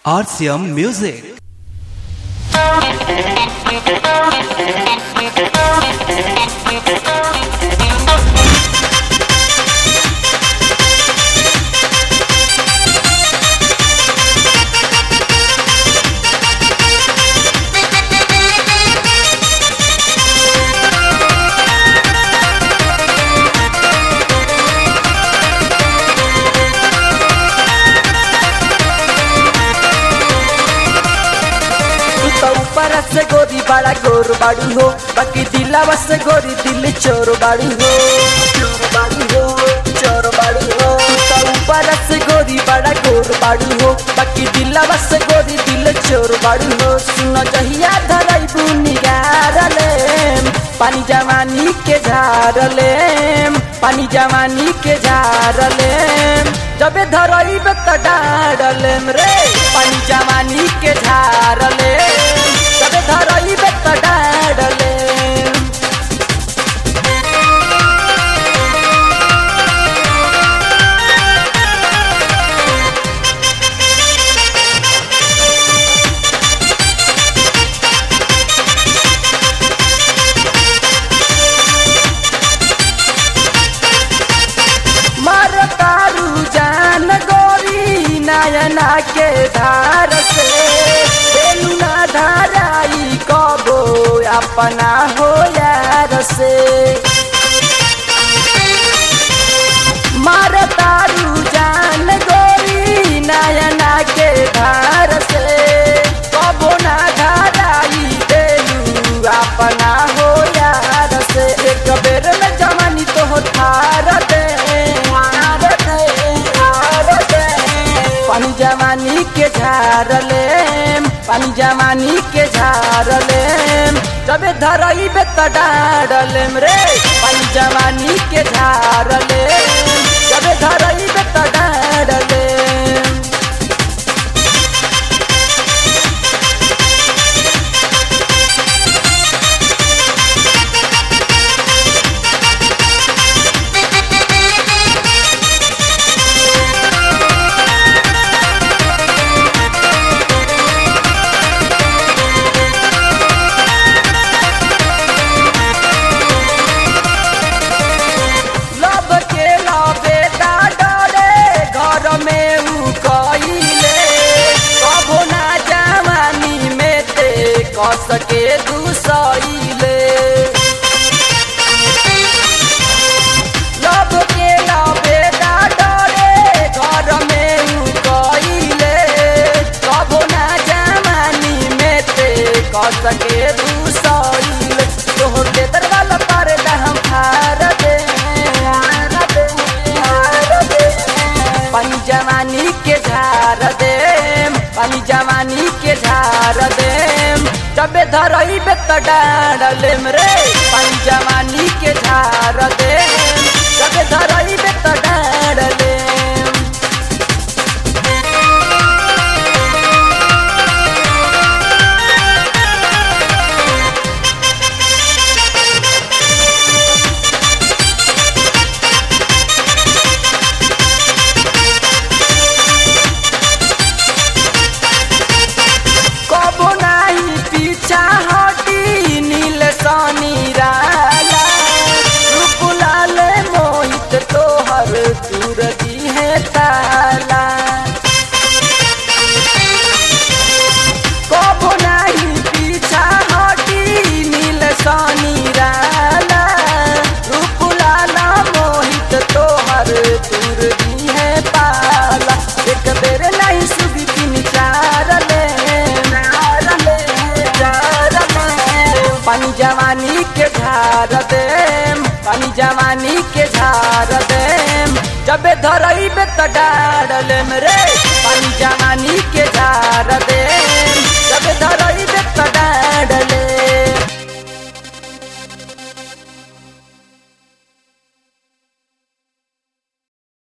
RCM Music. तू तो ऊपर से गोरी बड़ा गोर बाड़ू हो बाकी दिलावा से गोरी दिल चोर बाड़ू हो चोर बाड़ू हो चोर बाड़ू हो तू तो ऊपर से गोरी बड़ा गोर बाड़ू हो बाकी दिलावा से गोरी दिल चोर बाड़ू हो सुन जहिया धराई बुनिगारले पानी जवानी के झारले पानी जवानी के झारले जबे धरई त डारले रे पानी जवानी के झारले जबे धरई त डारले मर तारू जान गोरी नयना के धार से बेलुना धाराई कबो अपना हो यार से मर तारू जान गोरी नयना के धार से कबो ना धाराई बेलू अपना हो यार से एक बेर में जवानी तो हो थार दे थार दे थार दे पानी जवानी के झारले पानी जवानी के झारले जबे धरई बे त डारले रे पानी जवानी के झारले जबे धरई बे त डारले लब के लबे दा डरे घर में उ कइले कबो ना जवानी में ते कस के दुसइले लब के लबे दा डरे घर में उ कइले कबो ना जवानी में ते कस के दुसइले तोहर के दरवाजा पर हम फार दे फार दे फार दे पानी जवानी के झार दे पानी जवानी के झार दे जबे धरई बे त डारले रे पानी जवानी के झार दे जबे धरई बे त डारले कबो नाही पीछा हटी नील सानी राला रूप लाल मोहित तोहर दूर दी है ताला कबो नाही पीछा हटी नील सानी राला रूप लाल मोहित तोहर दूर दी है पाला एक बेर नहीं सुबी तीन चार ले चार ले चार ले पानी जवानी के झार दे पानी जवानी के झार दे जबे धरई बे त डारले रे पानी जवानी के झार